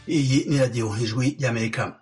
iyi ni radiyo ijwi ry'amerika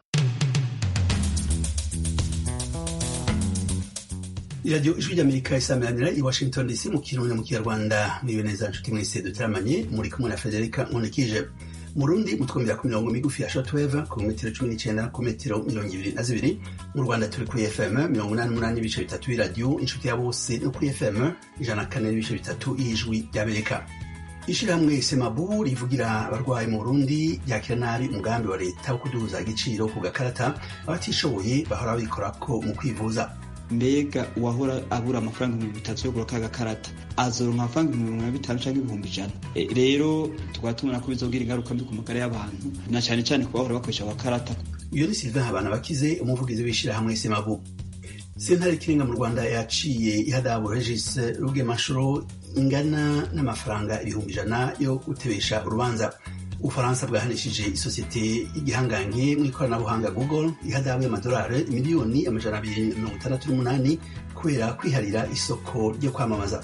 iradiyo ijwi ry'amerika isameranira i washington dc mu kirundi mu kinyarwanda mwiwe neza nshuti mwese dutaramanye muri kumwe na frederica nkunikije mu rundi mutwumvira ku mirongo migufi ya shortwave ku metero cumi n'icenda ku metero mirongo ibiri na zibiri mu rwanda turi kuri fm mirongo inani n'umunani n'ibice bitatu y'iradiyo inshuti ya bose no kuri fm ijana na kane n'ibice bitatu y'ijwi ry'amerika ishirahamwe semabu rivugira abarwayi mu burundi ryakira nabi umugambi wa leta wo kuduza igiciro ku gakarata abatishoboye bahora bikorako mu kwivuza mbega uwahora abura amafaranga ibihumbi bitatu yo kugura ka gakarata azoronka amafaranga ibihumbi mirongo bitanu canke ibihumbi ijana e, rero tukaba tubona ko bizogira ingaruka mbi ku magara y'abantu na cane cane ku bahora bakoresha agakarata iyo ni sylvain habana bakize umuvugizi w'ishirahamwe semabu sentare ikirenga mu rwanda yaciye ihadabu regis rugemashuro ingana n'amafaranga ibihumbi ijana yo gutebesha urubanza ubufaransa bwahanishije isosiyete y'igihangange mu ikoranabuhanga google ihadabu y'amadolari miliyoni amajana abiri mirongo itandatu n'umunani kubera kwiharira isoko ryo kwamamaza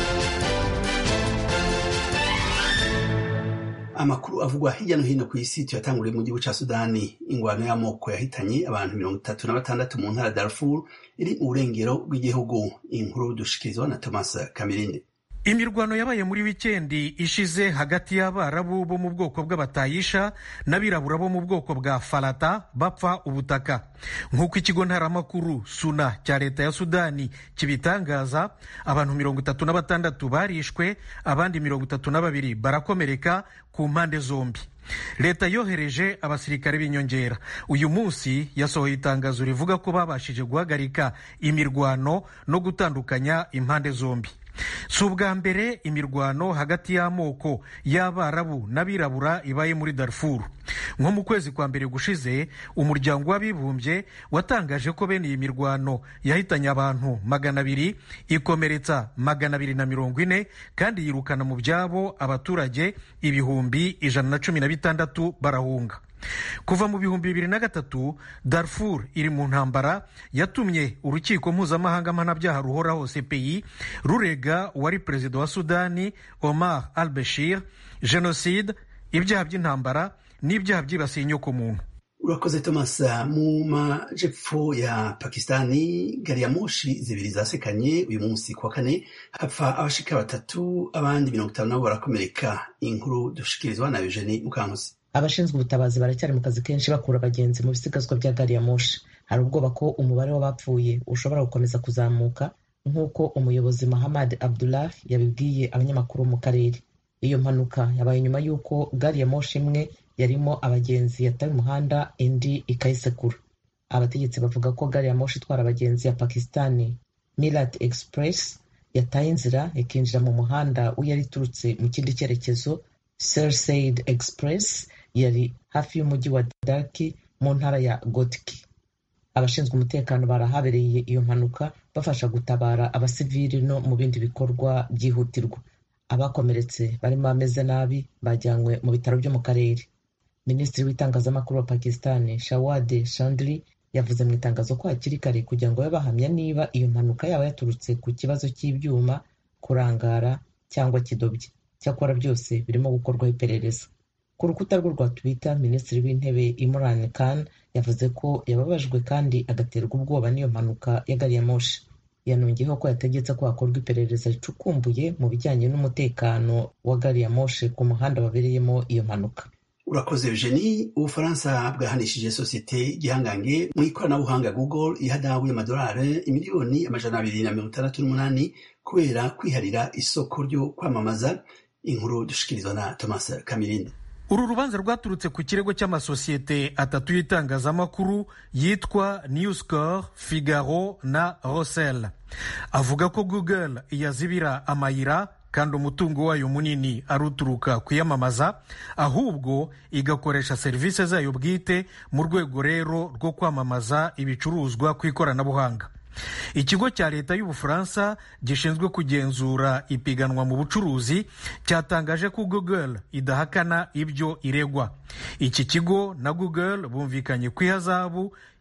amakuru avugwa hirya no hino ku isi tuyatanguriye mu gihugu ca sudani ingwano y'amoko yahitanye abantu mirongo itatu na batandatu mu ntara darfur iri mu burengero bw'igihugu inkuru dushikirizwa na thomas kamirinde imirwano yabaye muri wikendi ishize hagati y'abarabu bo mu bwoko bw'abatayisha n'abirabura bo mu bwoko bwa farata bapfa ubutaka nk'uko ikigo ntaramakuru suna cya leta ya sudani kibitangaza abantu mirongo itatu na batandatu barishwe abandi mirongo itatu na babiri barakomereka ku mpande zombi leta yohereje abasirikare b'inyongera uyu munsi yasohoye itangazo rivuga ko babashije guhagarika imirwano no gutandukanya impande zombi si ubwa mbere imirwano hagati y'amoko y'abarabu n'abirabura ibaye muri darfuru nko mu kwezi kwa mbere gushize umuryango w'abibumbye watangaje ko bene iyi mirwano yahitanye abantu magana abiri ikomeretsa magana abiri na mirongo ine kandi yirukana mu byabo abaturage ibihumbi ijana na cumi na bitandatu barahunga kuva mu bihumbi bibiri na gatatu darfur iri mu ntambara yatumye urukiko mpuzamahanga mpanabyaha ruhoraho cpi rurega uwari perezida wa sudani omar al bashir jenoside ibyaha by'intambara n'ibyaha byibasiye inyokomuntu urakoze thomas mu majepfo ya pakistani gari ya moshi zibiri zasekanye uyu munsi kuwa kane hapfa abashika batatu abandi mirongo itanu nabo barakomereka inkuru dushikirizwa na eugenie mukankusi abashinzwe ubutabazi baracyari mu kazi kenshi bakura abagenzi mu bisigazwa bya gari ya moshi hari ubwoba ko umubare w'abapfuye ushobora gukomeza kuzamuka nk'uko umuyobozi Muhammad Abdullah yabibwiye abanyamakuru mu karere iyo mpanuka yabaye nyuma y'uko gari ya moshi imwe yarimo abagenzi yataye umuhanda indi ikayisekura abategetsi bavuga ko gari ya moshi itwara abagenzi ya pakistani mirat express yataye inzira ikinjira mu muhanda uyari iturutse mu kindi cyerekezo Surseed express yari hafi y'umujyi wa Darki mu ntara ya Gotki abashinzwe umutekano barahabereye iyo mpanuka bafasha gutabara abasivili no mu bindi bikorwa byihutirwa abakomeretse barimo ameze nabi bajyanywe mu bitaro byo mu karere minisitiri w'itangazamakuru wa pakistani shawade chandri yavuze mu itangazo ko hakiri kare kugira ngo babe bahamya niba iyo mpanuka yaba yaturutse ku kibazo cy'ibyuma kurangara cyangwa kidobye cyakora byose birimo gukorwaho iperereza ku rukuta rwe rwa twitter minisitiri w'intebe imran khan yavuze ko yababajwe kandi agaterwa ubwoba n'iyo mpanuka ya gari ya moshi yanongeyeho ko yategetse ko hakorwa iperereza ricukumbuye mu bijyanye n'umutekano wa gari ya moshi ku muhanda wabereyemo iyo mpanuka urakoze eugenie ubufaransa bwahanishije sosiyete gihangange mu ikoranabuhanga google ihadabu y'amadolari imiliyoni amajana abiri na mirongo itandatu n'umunani kubera kwiharira isoko ryo kwamamaza inkuru dushikirizwa na thomas kamirinde uru rubanza rwaturutse ku kirego cy'amasosiyete atatu y'itangazamakuru yitwa newscore figaro na rosel avuga ko google yazibira amayira kandi umutungo wayo munini ari uturuka kuyamamaza ahubwo igakoresha serivisi zayo bwite mu rwego rero rwo kwamamaza ibicuruzwa ku ikoranabuhanga ikigo cya leta y'ubufaransa gishinzwe kugenzura ipiganwa mu bucuruzi cyatangaje ko google idahakana ibyo iregwa iki kigo na google bumvikanye ku ihazabu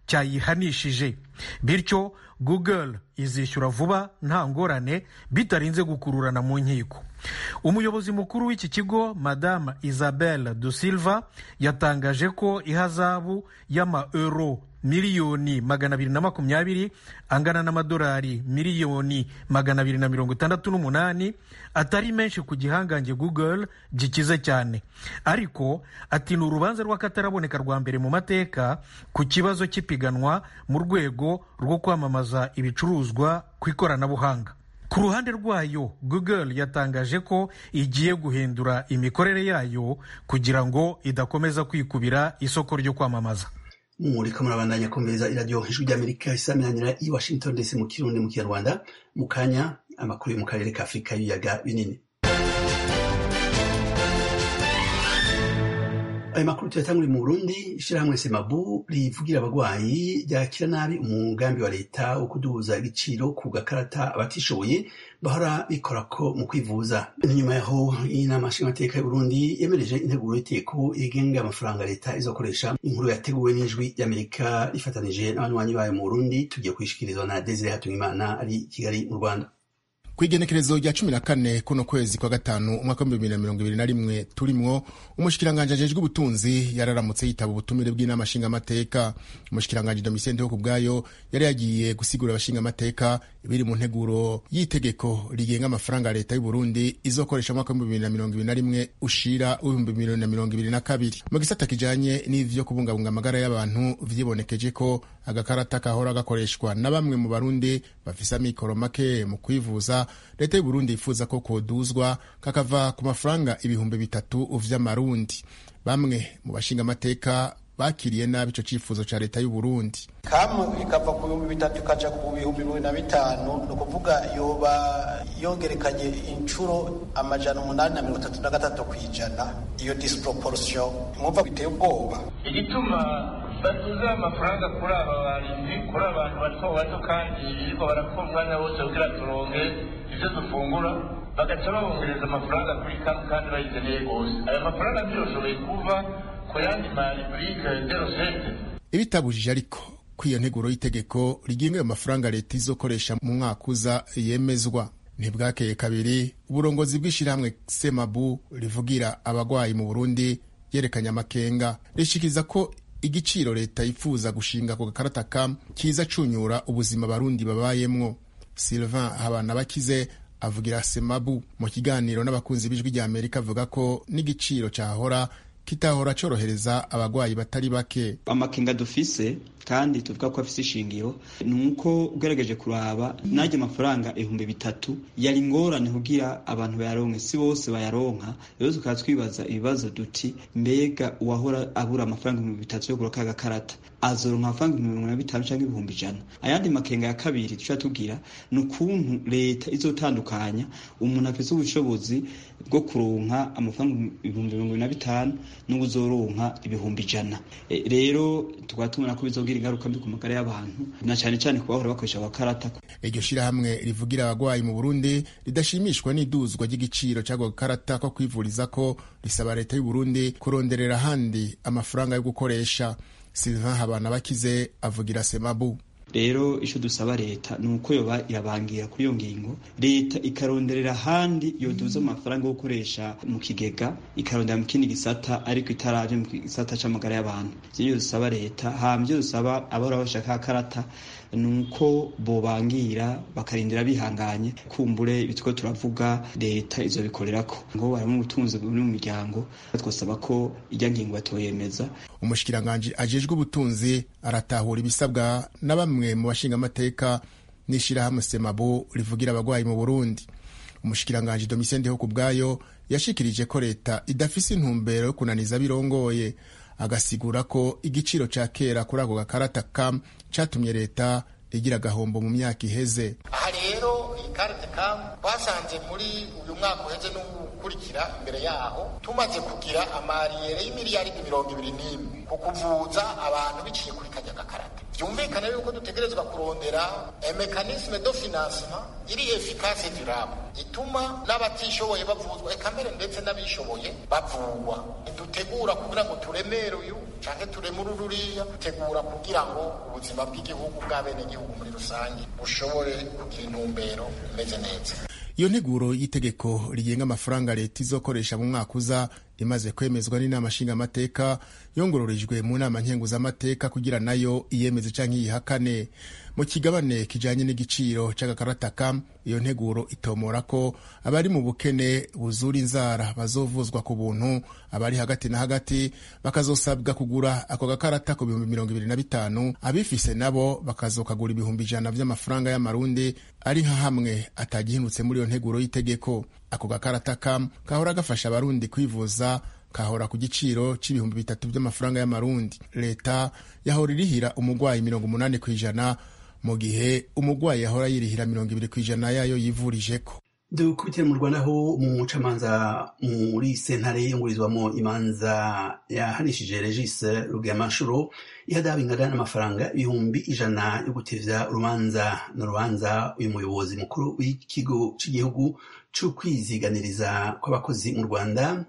cyayihanishije bityo google izishyura vuba nta ngorane bitarinze gukururana mu nkiko umuyobozi mukuru w'iki kigo madame isabelle de silva yatangaje ko ihazabu y'ama euro miliyoni magana abiri na makumyabiri angana n'amadolari miliyoni magana abiri na mirongo itandatu n'umunani atari menshi ku gihangange google gikize cyane ariko ati ni urubanza rw'akataraboneka rwa mbere mu mateka ku kibazo cy'ipiganwa mu rwego rwo kwamamaza ibicuruzwa ku ikoranabuhanga ku ruhande rwayo google yatangaje ko igiye guhindura imikorere yayo kugira ngo idakomeza kwikubira isoko ryo kwamamaza muriko murabandanya kumviriza iradiyo ijwi ry'amerika isaminanira i washington dc mu kirundi mu kinyarwanda mu kanya amakuru yo mu karere ka afurika y'ibiyaga binini ayo makuru tuyatangure mu burundi ishyirahamwe semabu rivugira abagwayi ryakira nabi umugambi wa leta wo kuduza igiciro ku gakarata abatishoboye bahora bikorako mu kwivuza inyuma yaho inama nshingamateka y'uburundi yemereje integuro y'iteko igenga amafaranga leta izokoresha inkuru yateguwe n'ijwi ry'amerika rifatanije n'abanywanyi bayo mu burundi tugiye kuyishikirizwa na desire hatungimana ari i kigali mu rwanda kw'igenekerezo rya cumi na kane kuno kwezi kwa gatanu umwaka w'ibihumbi bibiri na mirongo ibiri na rimwe turimwo umushikiranganji ajejwe ubutunzi yararamutse yitaba ubutumire bw'inama nshingamateka umushikiranganji domitien ku bwayo yari yagiye gusigura abashingamateka ibiri mu nteguro y'itegeko rigenga amafaranga ya leta y'uburundi izokoresha umwaka w'ibihumbi bibiri na mirongo ibiri na rimwe ushira w'ibihumbi bibiri na mirongo ibiri na kabiri mu gisata kijanye n'ivyo kubungabunga amagara y'abantu vyibonekeje ko agakarata kahora gakoreshwa na bamwe mu barundi bafise amikoro make mu kwivuza leta y'uburundi yifuza ko koduzwa kakava ku mafaranga ibihumbi bitatu vy'amarundi bamwe mu bashinga amateka bakiriye nabi ico cifuzo ca leta y'uburundi kamwe ikava ku bihumbi bitatu ikaja ku bihumbi bibiri na bitanu ni ukuvuga yoba yongerekanye inshuro amajana umunani na mirongo itatu na gatatu ku ijana iyo disproportion mwumva biteye ubwoba igituma batuze amafaranga kuri aba barinzi kuri abantu bato bato kandi birirwa barakora umwanya wose kugira turonke ivyo dufungura bagaca babongereza amafaranga kuri kamwe kandi bayikeneye rwose ayo mafaranga ntiyoshoboye kuva ku yandi mariburike derosete ibitabujije ariko ko iyo nteguro y'itegeko rigenga ayo mafaranga leta izokoresha mu mwaka uza yemezwa ntibwakeye kabiri uburongozi bw'ishyirahamwe semabu rivugira abagwayi mu burundi yerekanye amakenga rishikiriza ko igiciro leta yifuza gushinga ku gakarata kam kiza cunyura ubuzima abarundi babayemwo sylvain habana bakize avugira semabu mu kiganiro n'abakunzi b'ijwi rya amerika avuga ko n'igiciro cyahora kitahora corohereza abagwayi batari bake amakenga dufise kandi tuvuga ko afise ishingiro ni uko ugerageje kuraba najya amafaranga ibihumbi bitatu yari ingorane kugira abantu bayaronke si bose bayaronka rero tukaba twibaza ibibazo duti mbega uwahora abura amafaranga ibihumbi bitatu yo kugura ka gakarata azoronka amafaranga ibihumbi mirongo na bitanu cyangwa ibihumbi ijana ayandi makenga ya kabiri tuca tubwira ni ukuntu leta izotandukanya umuntu afise ubushobozi bwo kuronka amafaranga ibihumbi mirongo na bitanu n'ubuzoronka ibihumbi ijana e, rero tukaba tubona ko bizogira ingaruka mbi ku magara y'abantu na cyane cyane ku bahora bakoresha abakarata iryo shirahamwe rivugira abagwayi mu burundi ridashimishwa n'iduzwa ry'igiciro cy'ako gakarata ko kwivuriza ko risaba leta y'u burundi kuronderera ahandi amafaranga yo gukoresha sylvain habana bakize avugira semabu rero icyo dusaba leta ni uko yoba irabangira kuri iyo ngingo leta ikaronderera ahandi yoduza amafaranga yo gukoresha mu kigega ikarondera mu kindi gisata ariko itaraje mu gisata c'amagara y'abantu ivyo dusaba leta hama ivyo dusaba abahora bashaka karata ni uko bobangira bakarindira bihanganye kumbure ibitwo turavuga leta izo bikorerako ngo harimo ubutunzi buri mu miryango twasaba ko ijya ngingo batoyemeza umushikiranganji ajejwe ubutunzi aratahura ibisabwa na bamwe mu bashingamateka n'ishirahamwe semabo rivugira abagwayi mu burundi umushikiranganji domitien ndeho ku bwayo yashikirije ko leta idafise intumbero yo kunaniza birongoye agasigura ko igiciro ca kera kuri ako gakarata kam catumye leta igira agahombo mu myaka iheze aha rero iyi karite kamu twasanze muri uyu mwaka uheze n'ukurikira imbere yaho tumaze kugira amariyere y'imiliyaridi mirongo ibiri n'imwe ku kuvuza abantu biciye kuri kajya gakarata byumvikana yuko dutegerezwa kurondera mekanisme do financement iri efikase durable ituma n'abatishoboye bavuzwa eka mbere ndetse n'abishoboye bavugwa ntidutegura kugira ngo turemere uyu canke turemure ururiya dutegura kugira ngo ubuzima bw'igihugu bw'abenegihugu muri rusange bushobore kugira intumbero imeze neza iyo nteguro y'itegeko rigenga amafaranga leta izokoresha mu mwaka uza imaze kwemezwa n'inama nshingamateka yongororejwe mu nama nkenguzamateka kugira nayo iyemeze canke iyihakane mu kigabane kijanye n'igiciro c'agakarataka iyo nteguro itomora ko abari mu bukene buzura inzara bazovuzwa ku buntu abari hagati na hagati bakazosabwa kugura ako gakarata ku bihumbi mirongo ibiri na bitanu abifise nabo bakazokagura ibihumbi ijana vy'amafaranga y'amarundi ari nka hamwe atagihindutse muri iyo nteguro y'itegeko ako gakarata kam kahora gafasha abarundi kwivuza kahora ku giciro c'ibihumbi bitatu vy'amafaranga y'amarundi leta yahora irihira umugwayi mirongo umunani kw'ijana mu gihe umugwayi yahora yirihira mirongo ibiri kw'ijana yayo yivurijeko dukubitire mu rwanda aho umucamanza muri sentare yungurizwamo imanza yahanishije regise rugemanshuro ihadaha ingana n'amafaranga ibihumbi ijana yo gutevya urubanza n'urubanza uyu muyobozi mukuru w'ikigo cy'igihugu c'ukwiziganiriza kw'abakozi mu rwanda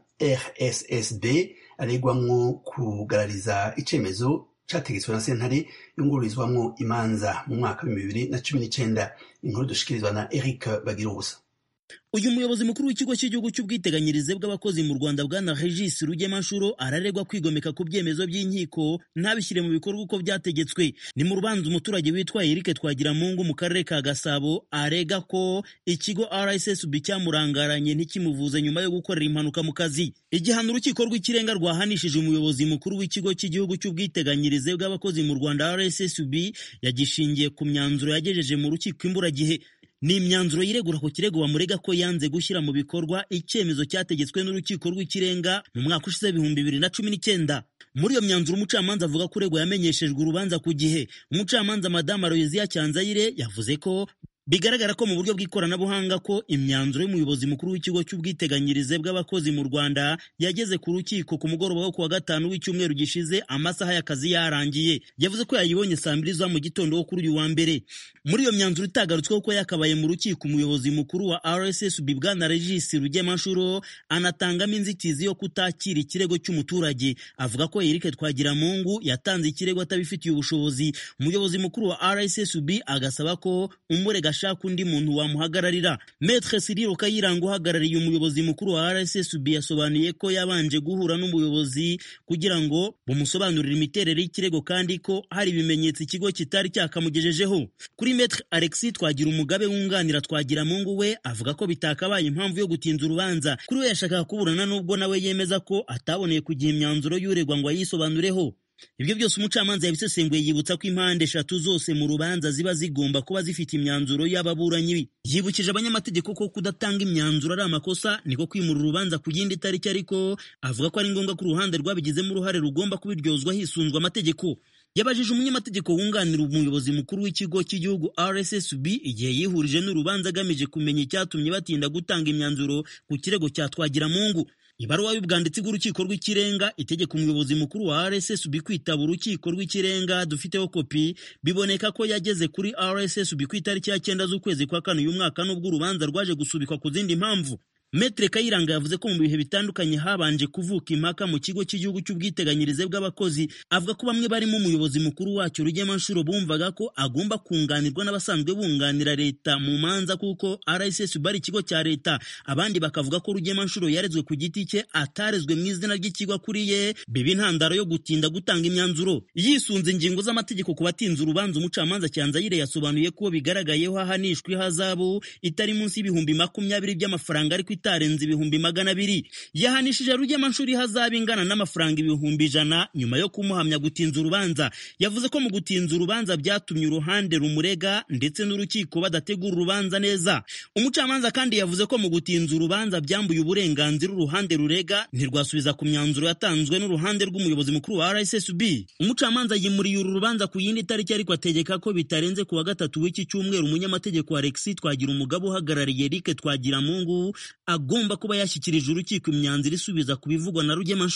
rssb aregwamwo kugarariza icemezo categetswe na sentare yungururizwamwo imanza mu mwaka w'ibihumbi bibiri na cumi n'icenda inkuru dushikirizwa na eric bagirubusa uyu muyobozi mukuru w'ikigo cy'igihugu cy'ubwiteganyirize bw'abakozi mu rwanda bwana regis rugemanshuro araregwa kwigomeka ku byemezo by'inkiko ntabishyire mu bikorwa uko byategetswe ni mu rubanza umuturage witwa eric twagiramungu mu karere ka gasabo arega ko ikigo rssb cyamurangaranye ntikimuvuze nyuma yo gukorera impanuka mu kazi igihano urukiko rw'ikirenga rwahanishije umuyobozi mukuru w'ikigo cy'igihugu cy'ubwiteganyirize bw'abakozi mu rwanda rssb yagishingiye ku myanzuro yagejeje mu rukiko imburagihe ni imyanzuro yiregura ku kirego bamurega ko yanze gushyira mu bikorwa icyemezo cyategetswe n'urukiko rw'ikirenga mu mwaka ushize ibihumbi bibiri na cumi n'icyenda muri iyo myanzuro umucamanza avuga ko uregwa yamenyeshejwe urubanza ku gihe umucamanza madamu aloysia cyanzayire yavuze ko bigaragara ko mu buryo bw'ikoranabuhanga ko imyanzuro y'umuyobozi mukuru w'ikigo cy'ubwiteganyirize bw'abakozi mu rwanda yageze ku rukiko ku mugoroba wo kuwa gatanu w'icyumweru gishize amasaha y'akazi yarangiye yavuze ko yayibonye saa mbiri za mu gitondo wo kuri uyu wa mbere muri iyo myanzuro itagarutsweho ko yakabaye mu rukiko umuyobozi mukuru wa rssb bwana regis rugemanshuro anatangamo inzitizi yo kutakira ikirego cy'umuturage avuga ko erike twagiramungu yatanze ikirego atabifitiye ubushobozi umuyobozi mukuru wa rssb agasaba ko umurega ashaka undi muntu wamuhagararira metre siriro kayiranga uhagarariye umuyobozi mukuru wa rssb yasobanuye ko yabanje guhura n'umuyobozi kugira ngo bumusobanurire imiterere y'ikirego kandi ko hari ibimenyetso ikigo kitari cyakamugejejeho kuri metre alexis twagira umugabe wunganira twagira mungu we avuga ko bitakabaye impamvu yo gutinza urubanza kuri we yashakaga kuburana n'ubwo nawe yemeza ko ataboneye kugiha imyanzuro y'uregwa ngo ayisobanureho ibyo byose umucamanza yabisesenguye yibutsa ko impande eshatu zose mu rubanza ziba zigomba kuba zifite imyanzuro y'ababuranyi yibukije abanyamategeko ko kudatanga imyanzuro ari amakosa niko kwimura urubanza ku yindi tariki ariko avuga ko ari ngombwa ko uruhande rwabigizemo uruhare rugomba kubiryozwa hisunzwe amategeko yabajije umunyamategeko wunganira umuyobozi mukuru w'ikigo cy'igihugu rssb igihe yihurije n'urubanza agamije kumenya icyatumye batinda gutanga imyanzuro ku kirego cya twagiramungu ibaruwa y'ubwanditsi bw'urukiko rw'ikirenga itegeka umuyobozi mukuru wa rssb kwitaba urukiko rw'ikirenga dufiteho kopi biboneka ko yageze kuri rssb ku itariki ya cyenda z'ukwezi kwa kane uyu mwaka n'ubwo urubanza rwaje gusubikwa ku zindi mpamvu Metre Kayiranga yavuze ko mu bihe bitandukanye habanje kuvuka impaka mu kigo cy'igihugu cy'ubwiteganyirize bw'abakozi avuga ko bamwe barimo umuyobozi mukuru wacyo Rugemanshuro bumvaga ko agomba kunganirwa n'abasanzwe bunganira leta mu manza kuko RSSB ari ikigo cya leta abandi bakavuga ko Rugemanshuro yarezwe ku giti cye atarezwe mu izina ry'ikigo akuriye biba intandaro yo gutinda gutanga imyanzuro yisunze ingingo z'amategeko ku batinze urubanza umucamanza Cyanzayire yasobanuye ko bigaragayeho ahanishwa ihazabu itari munsi y'ibihumbi makumyabiri by'amafaranga ariko itarenze ibihumbi magana abiri yahanishije rugemanshuri hazaba ingana n'amafaranga ibihumbi ijana nyuma yo kumuhamya gutinza urubanza yavuze ko mu gutinza urubanza byatumye uruhande rumurega ndetse n'urukiko badategura urubanza neza umucamanza kandi yavuze ko mu gutinza urubanza byambuye uburenganzira uruhande rurega ntirwasubiza ku myanzuro yatanzwe n'uruhande rw'umuyobozi mukuru wa rssb umucamanza yimuriye uru rubanza ku yindi tariki ariko ategeka ko bitarenze ku wa gatatu w'iki cyumweru umunyamategeko alexis twagira umugabo uhagarariye eric twagiramungu agomba kuba yashyikirije urukiko imyanzuro isubiza ku bivugwa na rugemanshuro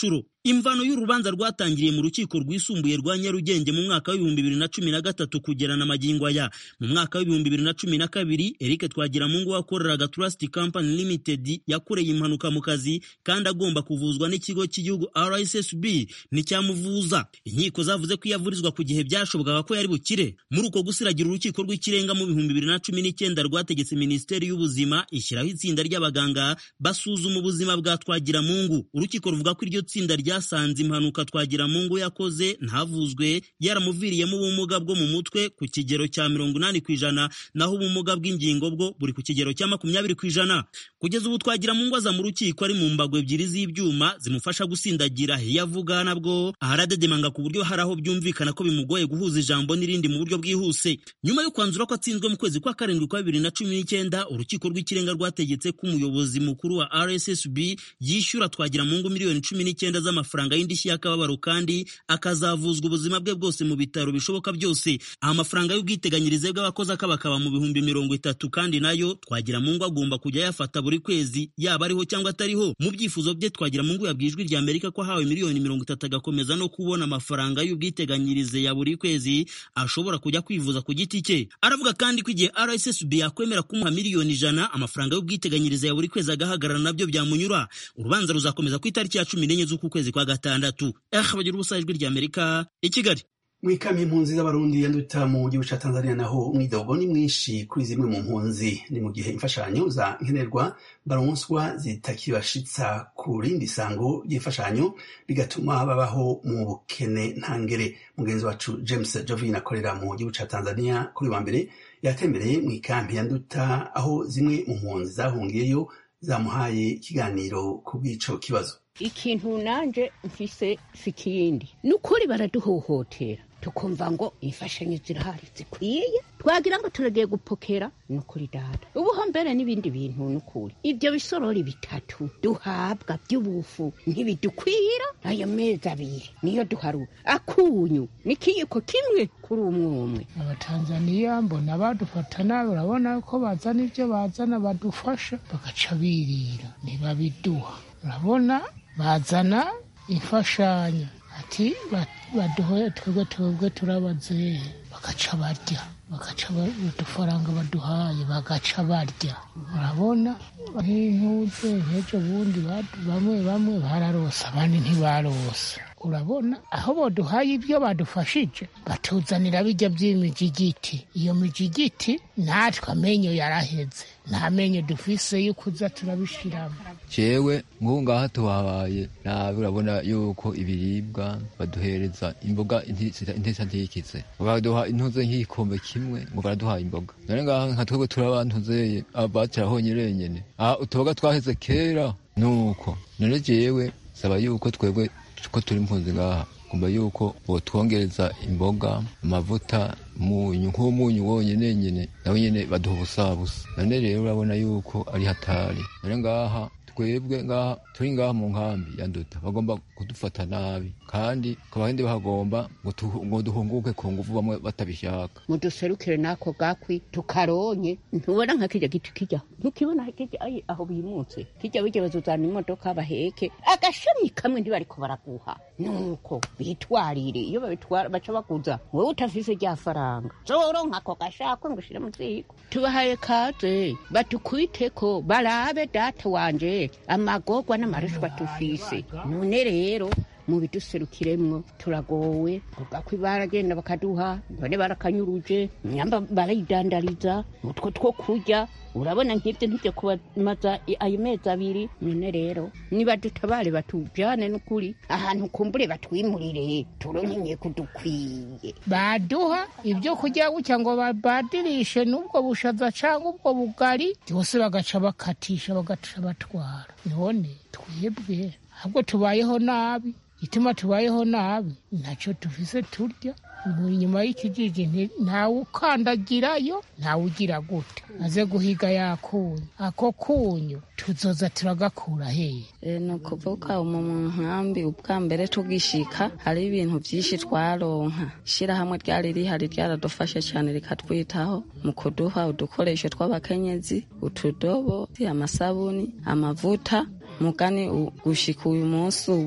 imvano y'urubanza rwatangiriye mu rukiko rwisumbuye rwa nyarugenge mu mwaka w'ibihumbi bibiri na cumi na gatatu kugera na magingo aya mu mwaka w'ibihumbi bibiri na cumi na kabiri eric twagiramungu wakoreraga trust company limited yakoreye impanuka mu kazi kandi agomba kuvuzwa n'ikigo cy'igihugu rssb nticyamuvuza inkiko zavuze ko iyo avurizwa ku gihe byashobokaga ko yari bukire muri uko gusiragira urukiko rw'ikirenga mu bihumbi bibiri na cumi n'icyenda rwategetse minisiteri y'ubuzima ishyiraho itsinda ry'abaganga basuzuma ubuzima bwa twagiramungu urukiko ruvuga ko iryo tsinda ryasanze impanuka twagiramungu yakoze ntavuzwe yaramuviriyemo ubumuga bwo mu mutwe ku kigero cya mirongo inani ku ijana naho ubumuga bw'ingingo bwo buri ku kigero cya makumyabiri ku ijana kugeza ubu twagiramungu aza mu rukiko ari mu mbago ebyiri z'ibyuma zimufasha gusindagira iyo avuga nabwo aharadedemanga ku buryo hari aho byumvikana ko bimugoye guhuza ijambo n'irindi mu buryo bwihuse nyuma yo kwanzura ko atsinzwe mu kwezi kwa karindwi kwa bibiri na cumi n'icyenda urukiko rw'ikirenga rwategetse ko umuyobozi mukuru wa rssb yishyura twagiramungu miliyoni cumi n'icyenda z'amafaranga y'indishyi y'akababaro kandi akazavuzwa ubuzima bwe bwose mu bitaro bishoboka byose aha amafaranga y'ubwiteganyirize bw'abakozi akabakaba mu bihumbi mirongo itatu kandi nayo twagiramungu agomba kujya ayafata buri kwezi yaba ariho cyangwa atariho mu byifuzo bye twagiramungu yabwiye ijwi rya amerika ko ahawe miliyoni mirongo itatu agakomeza no kubona amafaranga y'ubwiteganyirize ya buri kwezi ashobora kujya kwivuza ku giti cye aravuga kandi ko igihe rssb yakwemera kumuha miliyoni ijana amafaranga y'ubwiteganyirize ya buri kwezi agahagarara nabyo byamunyura urubanza ruzakomeza ku itariki ya cumi n'enye z'uku kwezi kwa gatandatu eh bagira ubusa ijwi rya amerika i kigali mwikami impunzi z'abarundi yanduta mu gihugu ca tanzania naho umwidogo ni mwinshi kuri zimwe mu mpunzi ni mu gihe imfashanyo za nkenerwa baronswa zitakibashitsa ku rindi sango ry'imfashanyo bigatuma babaho mu bukene ntangere mugenzi wacu james jovin akorera mu gihugu ca tanzania kuri wa mbere yatembereye mu ikampi yanduta aho zimwe mu mpunzi zahungiyeyo zamuhaye ikiganiro ku bw'ico kibazo ikintu nanje mfise si ikindi ni ukuri baraduhohotera tukumva ngo imfashanyo zirahari zikwiye twagira ngo turagiye gupokera ni ukuri dada ubuho mbere n'ibindi bintu ni ukuri ibyo bisorori bitatu duhabwa by'ubufu ntibidukwira ayo mezi abiri niyo duharura akunyu n'ikiyiko kimwe kuri umwe umwe abatanzaniya mbona badufata nabi urabona ko bazana ibyo bazana badufasha bagaca birira ntibabiduha urabona bazana imfashanyo ati baduhoye twebwe twebwe turabazehe bagaca barya bagaca udufaranga baduhaye bagaca barya urabona nk'intuze nk'ejo bundi bamwe bamwe bararose abandi ntibarose urabona aho baduhaye ibyo badufashije batuzanira bijya by'imijigiti iyo mijigiti natwe amenyo yaraheze nta menyo dufise yo kuza turabishiramo jewe nk'ubu ngaha tuhabaye nabi urabona yuko ibiribwa baduhereza imboga intesa ntiyikize baduha intuze nk'igikombe kimwe ngo baraduhaye imboga none ngaha nka twebwe turabantuzeye abatira honyine nyene aha utuboga twaheze kera nuko none jewe saba yuko twebwe ko turi impunzi ngaha kumva yuko botwongereza imboga amavuta umunyu nk'umunyu wonyine nyine nawe nyine baduha ubusabusa none rero urabona yuko ari hatari none ngaha twebwe ngaha turi ngaha mu nkambi ya nduta bagomba kudufata nabi kandi kabahindi bahagomba ngo duhunguke ku nguvu bamwe batabishaka muduserukire n'ako gakwi tukaronye ntubona nka kijya giti kijya ntukibona kijya ayi aho bimutse kijya bijya bazuzana imodoka baheke agashami kamwe ntibariko baraguha nuko bitwarire iyo babitwara baca baguza wowe utafise rya faranga zoronka ako gashakwe ngo ushire mu ziko tubahaye kaze batukwiteko barabe data wanje amagorwa n'amarushwa tufise none rero mu biduserukiremwo turagowe ugakwi baragenda bakaduha bane barakanyuruje nyamba barayidandariza utwo two kurya urabona nk'ibyo ntibyo kubamaza ayo mezi abiri none rero niba dutabare batujane n'ukuri ahantu kumbure batwimurire turonke kudukwiye baduha ibyo kurya gutya ngo babadirishe n'ubwo bushaza cyangwa ubwo bugari byose bagaca bakatisha bagaca batwara none twebwe ahubwo tubayeho nabi ituma tubayeho nabi ntacyo tufise turya inyuma y'ikijiji ntawe ukandagirayo ntawe ugira gute aze guhiga yakunyu ako kunyu tuzoza turagakura hehe ni ukuvuga mu nkambi ubwa mbere tugishika hari ibintu byinshi twaronka ishyirahamwe ryari rihari ryaradufashe cyane rikatwitaho mu kuduha udukoresho tw'abakenyezi utudobo amasabuni amavuta mugani gushika uyu munsi ubu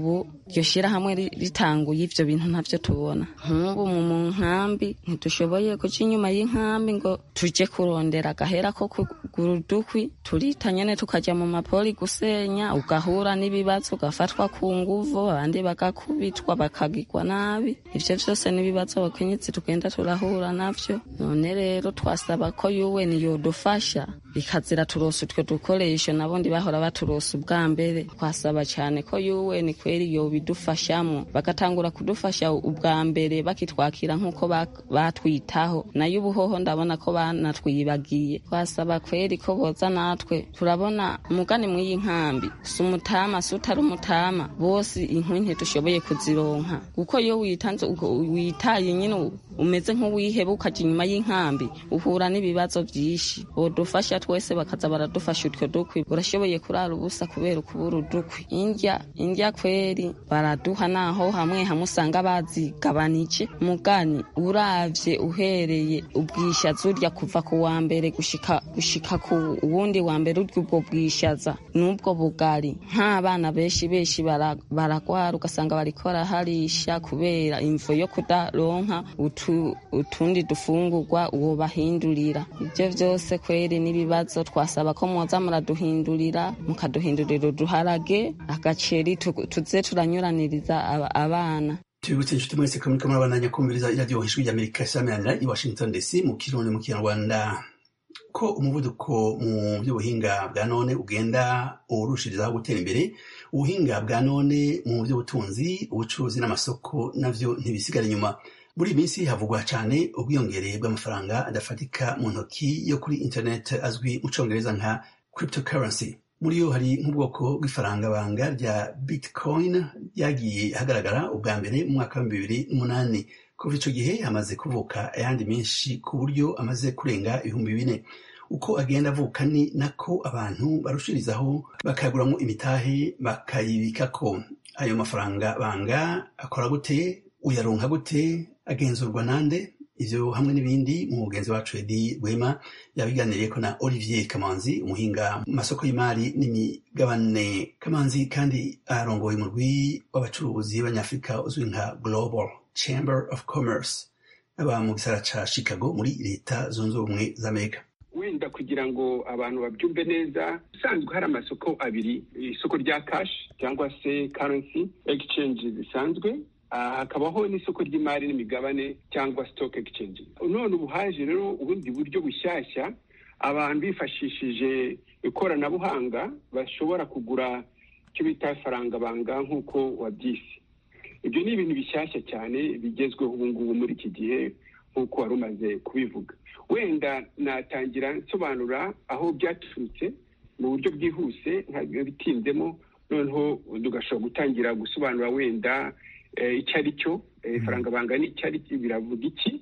iryo shyirahamwe ritanguye ivyo bintu ntavyo tubona nk'ubu mu nkambi ntidushoboye kuja inyuma y'inkambi ngo tuje kurondera agahera ko kugura udukwi turita nyene tukaja mu mapoli gusenya ugahura n'ibibazo ugafatwa ku nguvu abandi bagakubitwa bakagirwa nabi ivyo vyose n'ibibazo abakenyezi tugenda turahura navyo none rero twasaba ko UN yodufasha ikazira turosa utwo dukoresho nabundi bahora baturosa ubwa mbere twasaba cyane ko UN kweri yobidufashamo bagatangura kudufasha ubwa mbere bakitwakira nk'uko batwitaho nayo ubuhoho ndabona ko banatwibagiye twasaba kweri ko boza natwe turabona umugani mw'iyi nkambi si umutama si utari umutama bose inkwi ntidushoboye kuzironka kuko iyo witanze witaye nyine umeze nk'uwiheba ukaja inyuma y'inkambi uhura n'ibibazo vyinshi bodufasha twese bakaza baradufasha utwo dukwi urashoboye kurara ubusa kubera ukubura udukwi indya indya kweri baraduha naho hamwe hamwe usanga bazigabanije mugani uravye uhereye ubwishaza urya kuva ku wa mbere gushika gushika ku wundi wa mbere urya ubwo bwishaza n'ubwo bugari nk'abana benshi benshi baragwara ugasanga bariko baraharisha kubera imvo yo kudaronka utu, utundi dufungurwa uwo bahindurira ivyo vyose kweri n'ibibazo twasaba ko mwoza muraduhindurira mukaduhindurira uduharage agaceri tuze turanyuraniriza abana tubibutse inshuti mwese ko muriko murabandanya kumviriza iradiyo ijwi ry'amerika isamirana i washington dc mu kirundi mu kinyarwanda ko umuvuduko mu by'ubuhinga bwa none ugenda urushirizaho gutera imbere ubuhinga bwa none mu by'ubutunzi ubucuruzi n'amasoko navyo ntibisigara inyuma muri iyi minsi havugwa cyane ubwiyongere bw'amafaranga adafatika mu ntoki yo kuri internet azwi mu congereza nka cryptocurrency muri yo hari nk'ubwoko bw'ifaranga banga rya bitcoin ryagiye hagaragara ubwa mbere mu mwaka wa bibiri n'umunani kuva ico gihe hamaze kuvuka ayandi menshi ku buryo amaze kurenga ibihumbi bine uko agenda avuka ni nako abantu barushirizaho bakayaguramwo imitahe bakayibikako ayo mafaranga banga akora gute uyaronka gute agenzurwa nande ivyo hamwe n'ibindi mu mugenzi wacu edi rwema yabiganiriyeko na olivier kamanzi umuhinga mu masoko y'imari n'imigabane kamanzi kandi arongoye umurwi w'abacuruzi b'abanyafurika uzwi nka global chamber of commerce aba mu gisara ca chicago muri leta zunze ubumwe z'amerika wenda kugira ngo abantu babyumve neza usanzwe hari amasoko abiri isoko rya cash cyangwa se currency exchange zisanzwe hakabaho n'isoko ry'imari n'imigabane cyangwa stock exchange none ubu haje rero ubundi buryo bushyashya abantu bifashishije ikoranabuhanga bashobora kugura icyo bita faranga banga nk'uko wabyise ibyo ni ibintu bishyashya cyane bigezweho ubu ngubu muri iki gihe nk'uko wari umaze kubivuga wenda natangira nsobanura aho byaturutse mu buryo bwihuse bitinzemo noneho tugashobora gutangira gusobanura wenda icyo ari cyo faranga banga n'icyo ari cyo biravuga iki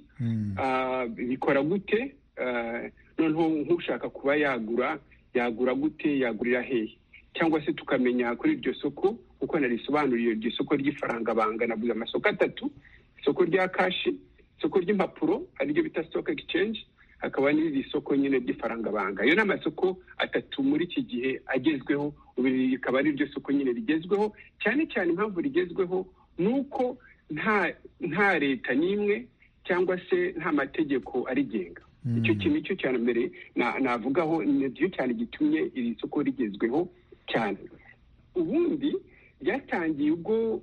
bikora gute noneho nk'ushaka kuba yagura yagura gute yagurira hehe cyangwa se tukamenya kuri iryo soko kuko narisobanuriye iryo soko ry'ifaranga banga navuze amasoko atatu isoko rya kashi isoko ry'impapuro ariryo bita stock exchange hakaba n'iri soko nyine ry'ifaranga banga ayo ni amasoko atatu muri iki gihe agezweho ubu rikaba ari ryo soko nyine rigezweho cyane cyane impamvu rigezweho ni uko nta nta leta n'imwe cyangwa se nta mategeko arigenga icyo kintu cyo cya mbere navugaho nicyo cyane gitumye iri soko rigezweho cyane ubundi ryatangiye ubwo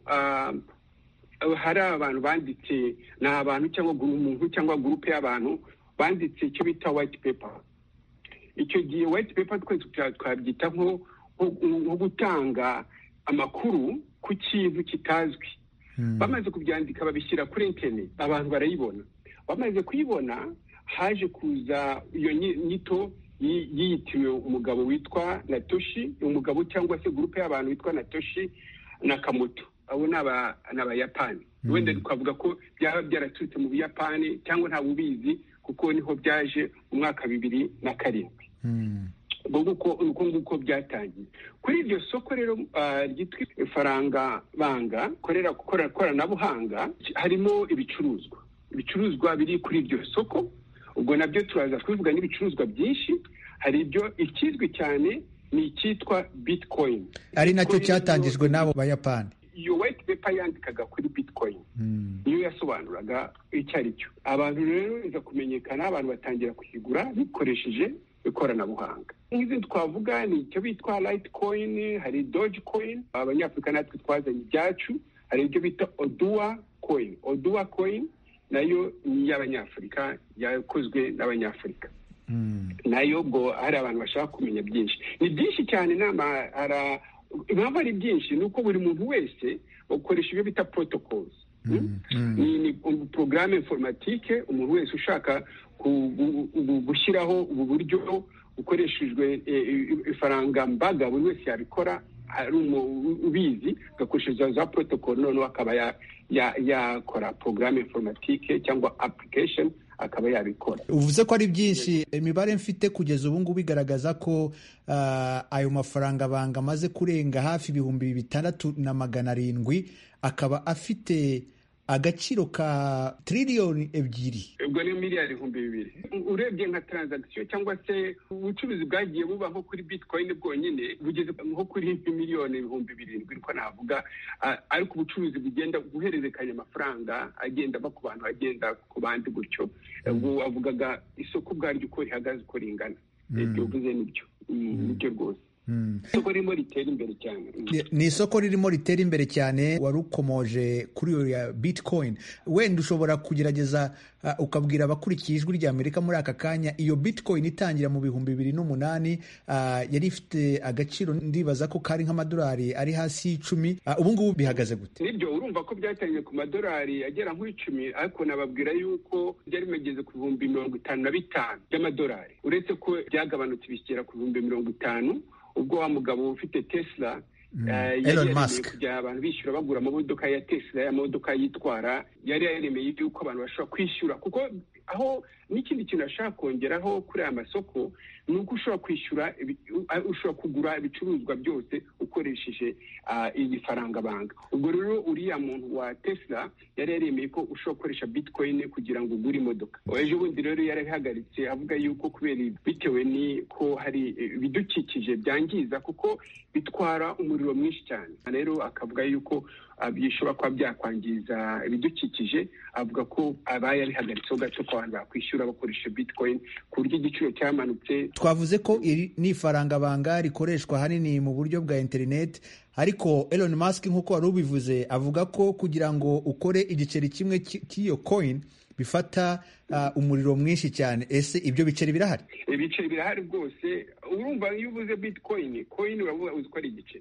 hari abantu banditse ni abantu cyangwa umuntu cyangwa gurupe y'abantu banditse icyo bita white paper icyo gihe white paper twese twabyita nko gutanga amakuru ku kintu kitazwi bamaze kubyandika babishyira kuri interineti abantu barayibona bamaze kuyibona haje kuza iyo nyito yiyitiriwe umugabo witwa natoshi umugabo cyangwa se gurupe y'abantu witwa natoshi nakamoto abo ni abayapani wenda twavuga ko byaba byaraturutse mu buyapani cyangwa ntawe ubizi kuko niho byaje mu mwaka bibiri na karindwi uko nguko byatangiye kuri iryo soko rero ryitwa ifaranga banga korera koranabuhanga harimo ibicuruzwa ibicuruzwa biri kuri iryo soko ubwo nabyo turaza kubivuga n'ibicuruzwa byinshi hari ibyo ikizwi cyane ni icyitwa bitcoin ari nacyo cyatangijwe n'abo bayapani iyo white paper ipaper yandikaga kuri bitcoin niyo yasobanuraga icyo ari cyo abantu rero iza kumenyekana abantu batangira kuyigura bikoresheje ikoranabuhanga nk'izindi twavuga ni icyo bitwa litecoin hari doge coin abanyafurika natwe twazanye ibyacu hari ibyo bita oduwa coin oduwa coin nayo ni iy'abanyafurika yakozwe n'abanyafurika nayo ubwo hari abantu bashaka kumenya byinshi ni byinshi cyane inama impamvu ari byinshi ni uko buri muntu wese ukoresha ibyo bita protocols ni porogaramu informatike umuntu wese ushaka gushyiraho ubu buryo bukoreshejwe ifaranga mbaga buri wese yabikora ari ubizi agakoresha za protocol noneho akaba yakora porogaramu informatike cyangwa application akaba yabikora uvuze ko ari byinshi imibare mfite kugeza ubu ngubu igaragaza ko ayo mafaranga banga amaze kurenga hafi ibihumbi bitandatu na magana arindwi akaba afite agaciro ka tiririyoni ebyiri ubwo ni miliyari ibihumbi bibiri urebye nka taranzagisiyo cyangwa se ubucuruzi bwagiye buba nko kuri bitcoin bwonyine bugeze nko kuri miliyoni ibihumbi birindwi niko navuga ariko ubucuruzi bugenda guhererekanya amafaranga agenda ava ku bantu agenda ku bandi gutyo ubwo wavugaga isoko ubwaryo uko rihagaze uko ringana ibyo uvuze nibyo nibyo rwose isoko ririmo ritera imbere cyane ni isoko ririmo ritera imbere cyane wari ukomoje kuri iyo ya bitcoin wenda ushobora kugerageza ukabwira abakurikiye ijwi rya amerika muri aka kanya iyo bitcoin itangira mu bihumbi bibiri n'umunani yari ifite agaciro ndibaza ko kari nk'amadolari ari hasi y'icumi ubu ngubu bihagaze gute nibyo urumva ko byatangiye ku madolari agera nk'icumi ariko nababwira yuko byari bimageze ku bihumbi mirongo itanu na bitanu by'amadolari uretse ko byagabanutse bishyira ku bihumbi mirongo itanu ubwo wa mugabo ufite tesla yari kujya abantu bishyura bagura amamodoka ya tesla amamodoka yitwara yari yaremeye yuko abantu bashobora kwishyura kuko aho n'ikindi kintu ashaka kongeraho kuri aya masoko ni uko ushobora kwishyura ushobora kugura ibicuruzwa byose ukoresheje iyi faranga banga ubwo rero uriya muntu wa tesla yari yaremeye ko ushobora gukoresha bitcoin kugira ngo ugure imodoka ejo bundi rero yarabihagaritse avuga yuko kubera bitewe n'iko hari ibidukikije byangiza kuko bitwara umuriro mwinshi cyane rero akavuga yuko bishobora kuba byakwangiza ibidukikije avuga ko abaye abihagaritseho gato ko abantu bakwishyura bakoresha bitcoin ku buryo igiciro cyamanutse twavuze ko iri ni ifaranga banga rikoreshwa ahanini mu buryo bwa interineti ariko Elon Musk nk'uko wari ubivuze avuga ko kugira ngo ukore igiceri kimwe cy'iyo coin bifata umuriro mwinshi cyane ese ibyo biceri birahari ibiceri birahari rwose urumva iyo ubuze bitcoin coin uravuga uzi ko ari igiceri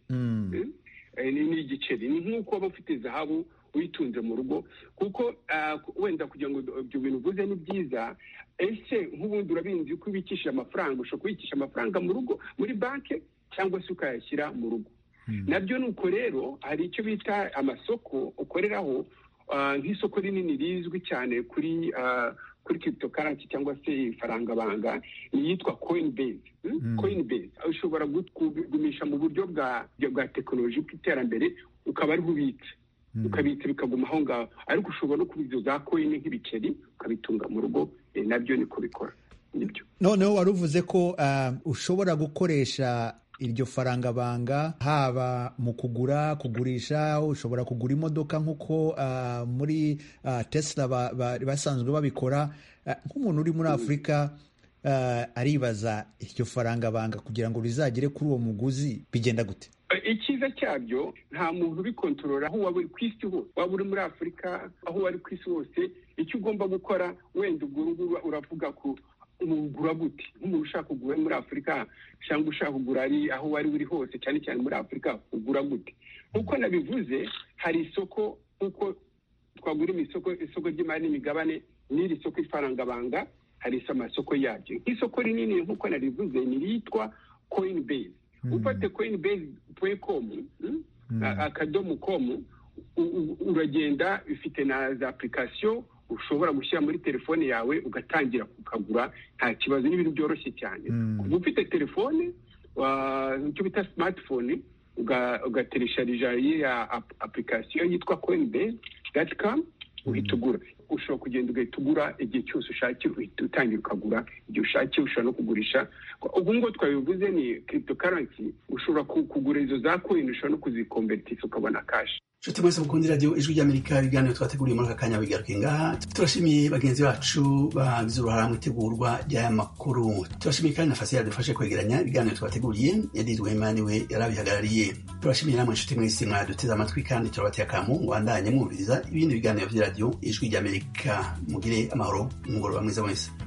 ni igiceri ni nk'uko waba ufite zahabu uyitunze mu rugo kuko wenda kugira ngo ibyo bintu uvuze ni byiza ese nk'ubundi urabizi ko ubikisha amafaranga ushobora kubikisha amafaranga mu rugo muri banki cyangwa se ukayashyira mu rugo nabyo ni uko rero hari icyo bita amasoko ukoreraho nk'isoko rinini rizwi cyane kuri kuri cryptocurrency cyangwa se ifaranga banga iyitwa coinbase coinbase ushobora kugumisha mu buryo bwa bwa tekinoloji bw'iterambere ukaba ariho ubitse ukabitsa bikaguma aho ngaho ariko ushobora no kubizo za coin nk'ibiceri ukabitunga mu rugo nabyo niko bikora nibyo noneho wari uvuze ko ushobora gukoresha iryo faranga banga haba mu kugura kugurisha ushobora kugura imodoka nk'uko muri tesla basanzwe babikora nk'umuntu uri muri afurika aribaza iryo faranga banga kugira ngo rizagere kuri uwo muguzi bigenda gute icyiza cyabyo nta muntu ubikontorora aho waba uri ku isi hose waba uri muri afurika aho wari ku isi hose icyo ugomba gukora wenda ubwo ngubu uravuga ko ugura gute nk'umuntu ushaka kugura muri afurika cyangwa ushaka kugura ari aho wari uri hose cyane cyane muri afurika ugura gute nk'uko nabivuze hari isoko nk'uko twagura isoko isoko ry'imari n'imigabane n'iri soko ifaranga banga hari amasoko yabyo nk'isoko rinini nk'uko narivuze ni iryitwa coinbase ufate coinbase komu akadomo komu uragenda bifite na za apurikasiyo ushobora gushyira muri telefone yawe ugatangira kukagura nta kibazo n'ibintu byoroshye cyane kuba ufite telefone icyo bita simatifone ugateresharija iriya apurikasiyo yitwa coinbase dati kamu uhita ugura ushobora kugenda ugahita ugura igihe cyose ushakiye uhita utangira ukagura igihe ushakiye ushobora no kugurisha ubu ngubu twabivuze ni cryptocurrency ushobora kugura izo za coin ushobora no kuzikomberitisa ukabona kashi nshuti mwese mukunda iradiyo ijwi ry'amerika ibiganiro twateguriye muri aka kanya bigaruke ngaha turashimiye bagenzi bacu bagize uruhara mu itegurwa ry'aya makuru turashimiye kandi na fasi yadufashe kwegeranya ibiganiro twateguriye yadirwe imana we yarabihagarariye turashimiye namwe nshuti mwese mwaduteze amatwi kandi turabateye akamu ngwandanye mwumviriza ibindi biganiro by'iradiyo ijwi ry'amerika mugire amahoro umugoroba mwiza mwese